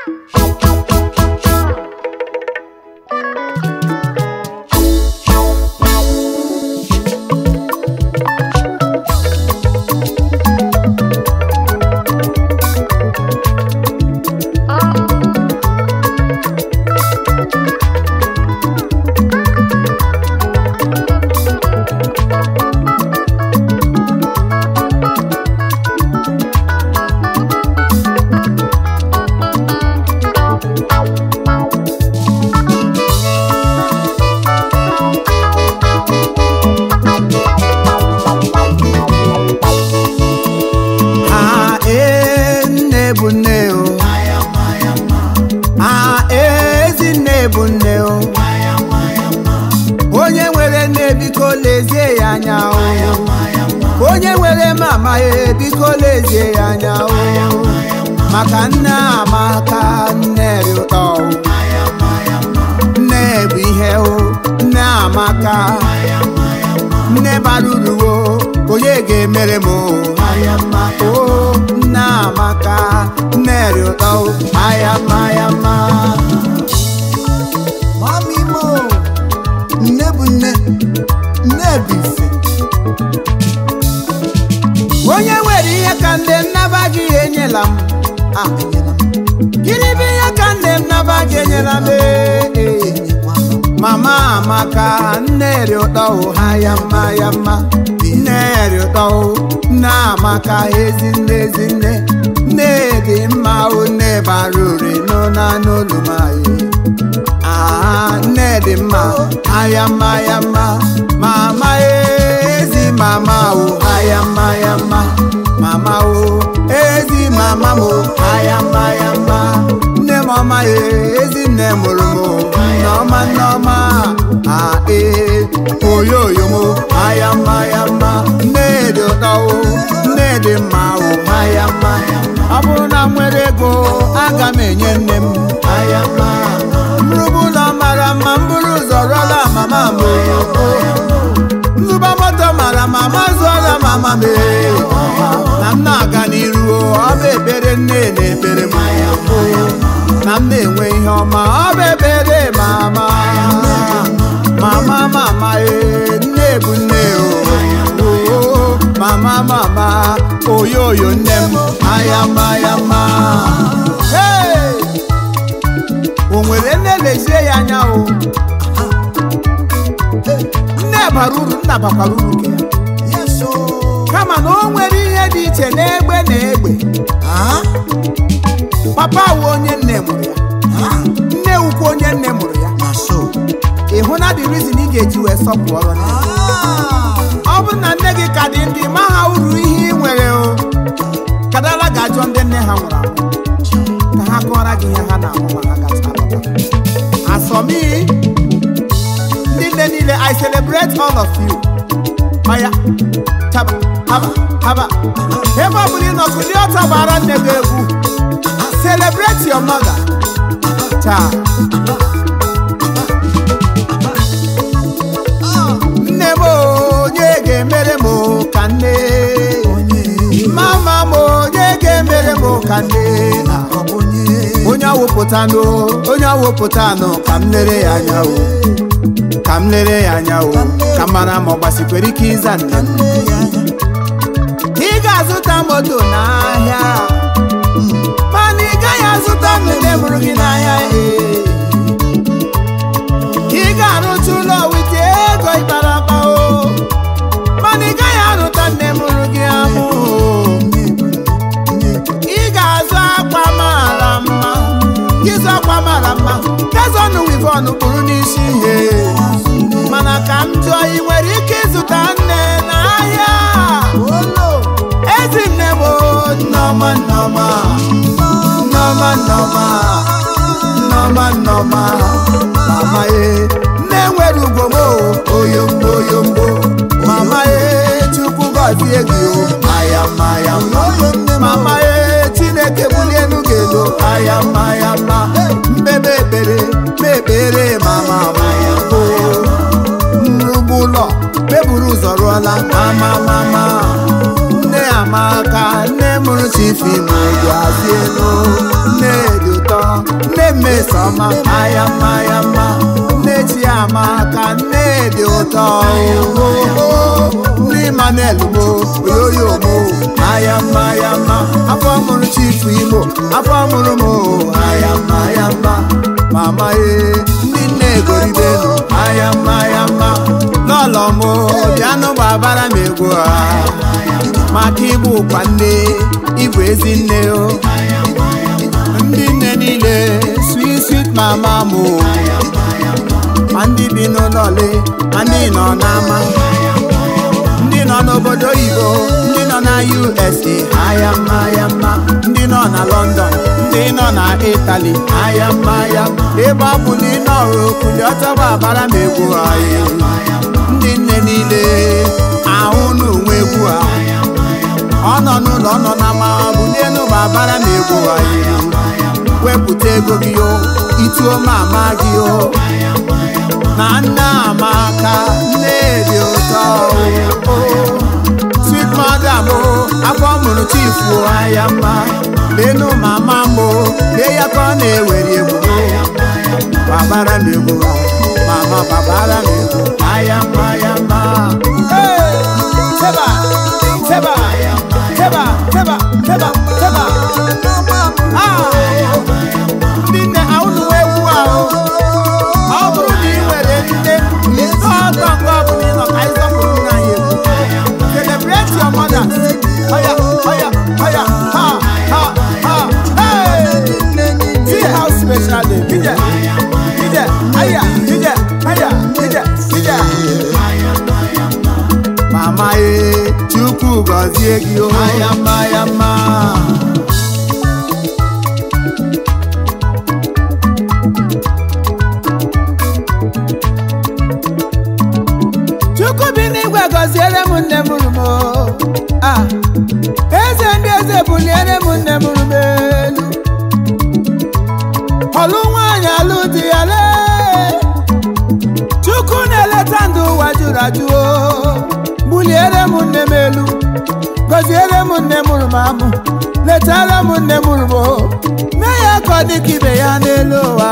ha ee nne bụ nne o ha ezi nne bụ nne o onye nwere nne biko lezie ya anya o onye nwere mama ya biko lezie ya anya o maka nne amaka nne dị ụtọ o nne bụ ihe o nne amaka nne bara uru o onye ga-emere m o aya mma o nne amaka nne dị ụtọ o aya mma aya mma Mami mo, nne bụ nne, nne bụ ife. onye nwere ihe ka nne m naba gị enyela m Ah, enyela m, gịnị bụ ihe ka nne m naba gị enyela m ee, ee. enyekwa m. mama amaka nne dị ụtọ o ha ya mma ya mma nne dị ụtọ o nne amaka ezi nne ezi nne nne dị mma o nne bara ure n'ụna n'olu m anyị aha nne dị mma aya mma ya mma mama ezi mama o aya mma ya mma mama o ezi mama m o aya mma ya mma nne m ọma ya ezi nne mụrụ m o nneọma nneọma a ee oyoyo m o aya mma ya mma nne dị ụtọ o nne dị mma o aya mma ọ bụrụ na m nwere ego aga m enye nne m aya mma mrụbụ ụlọ mara mma m bụrụ ụzọ rụọla mama m o nzụba moto mara mama zụọla mama m ee. na m na-aga n'iru o, ọ bụ ekpere nne na-ekpere m o. na m na-enwe ihe ọma ọ bụ ekpere mama mama mama ee nne bụ nne o o, mama mama oyoyo nne m ayama ayama Hey! o nwere nne lezie ya anya o nne bara uru nna bakwara uru nke ya Yes, oh. kama na o nwere ihe dị iche n'egbe na egbe Ah, papa wu onye nne mụrụ ya ah, nne wukwu onye nne mụrụ ya na so. ị hụ na the reason ị ga-eji wee sọpụrụ nne Ah, ọ bụ na nne gị ka dị ndị ma ha uru ihe ị nwere o kadala ga-ajụ ndị nne ha nwụrụ anwụ ka ha kọọrọ gị ihe ha na-ahụ ma ha gacha alọta asọmi ndị nne niile i celebrate all of you maya taba haba haba ebe ọ bụla ị nọ kulie ọtọ gbara nne gị egwu celebrate your mother taa nne m onye ga-emere m ka nne onye, mama m onye ga-emere m ka nne ọ bụ onye. onye awụpụtanụ onye awụpụtanụ ka m lere ya anya o ka m lere ya anya o ka m mara ma ọ gbasikwere ike ịza nne Ka m nne ya anya. ị ga-azụta moto n'ahịa mana ị gaghị azụta nne mụrụ gị n'ahịa ee. ị ga-arụcha ụlọ wite ego ịkpara akpa o mana ị gaghị arụta nne mụrụ gị amụ Nne bụ nne, nne bụ ị ga-azụ akwa mara mma ịzụ akwa mara mma gazọnụ wivon kpụrụ n'isi ihe mana ka m jụọ ị nwere ike ịzụta nne n'ahịa olo. ezi nne m o, nneọma nneọma nneọma nneọma nneọma nneọma mama ye nne nwere ugwo m o, oyombo oyombo mama ye chukwu gọzie gị o ayama ayama Oyo nne m. mama ye chineke bulie elu gị elu ayama ayama mbebe ekpere mekpere mama maya o nrugbu ụlọ meburu ụzọ rụọla mama mama nne amaka nne mụrụ chifi ma gazie elu nne dị ụtọ ọma aya mma ya mma nne chiama ka nne dị ụtọ nne Emmanuel mo oyoyo mo aya mma ya mma afọ mụrụ chifu Imo afọ mụrụ m aya mma ya mma mama ye ndị nne egoribenu aya mma ya mma n'ụlọ m bịanụ gbabara m egwu a maka ịbụ ụkwa nne ịbụ ezi nne o ndị nne niile sweet sweet mama m ma ndị bi n'ụlọ ole ma ndị nọ n'ama ndị nọ n'obodo oyibo ndị nọ na USA aya mma ya mma ndị nọ na London ndị nọ na Italy aya mma ya ebe ọ bụ na ị nọrụ okuli ọtọgba abara m egwu anyị ndị nne niile ahụ n'onwe egwu a ọ nọ n'ụlọ ọ nọ na ma bulie n'ụba abara m egwu anyị wepụta ego gị o ituo mama gị o na nne amaka nne dị ụtọ o sweet mother m afọ mụrụ chifu aya mma lenu mama m lee ya ka ọ na-ewere egwu babara m egwu mama babara m egwu aya mma ya mma teba teba teba teba teba teba ndị nne ahụnụ egwu ahụ ọ bụrụ na ị nwere nne ọtọ nke ọ bụla ịnọ ka anyị sọpụrụ nna anyị egwu celebrate your mother oya oya oya ha ha ha hey see how special day ije ije aya ije aya ije ije mama ye chukwu gọzie gị o aya mma ya mma chukwu bi n'igwe gọziere m nne m rumo a eze ndị eze buliere m nne m rumo elu ọlụ nwaanyị alụ di ya lee chukwu na-eleta ndụ ụwa jụrụ ajụ o buliere m nne m elu gọziere m nne m rumo amụ letara m nne m rumo mee ya ka ọ dị ka ibe ya n'elu ụwa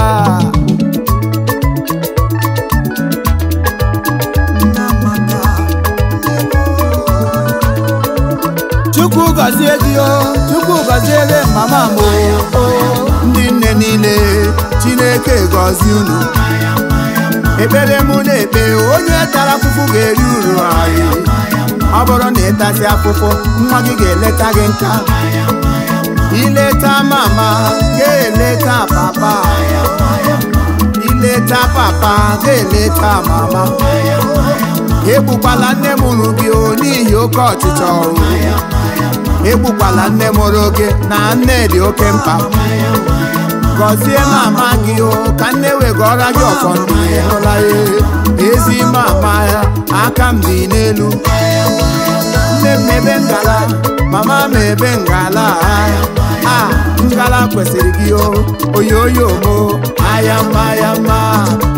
chukwu gọzie gị o chukwu gọziere mama m o ndị nne niile chineke gọzie unu ekpere mụ na-ekpe onye tara afụfụ ga-eri uru anyị ọ bụrụ na ịtasị afụfụ nwa gị ga-eleta gị nka ileta mama ga-eleta papa ileta papa ga-eleta mama egbukwala nne m uru gị o n'ihi oke ọchịchọ ọrụ egbukwala nne mụrụ gị na nne dị oke mkpa gọzie mama gị o ka nne wegọra gị ọfọ ndụ ịhụla ya ezi mama ya aka m dị n'elu nne m ebe ngala mama m ebe ngala a ngala kwesịrị gị o oyoyo mo aya mma ya mma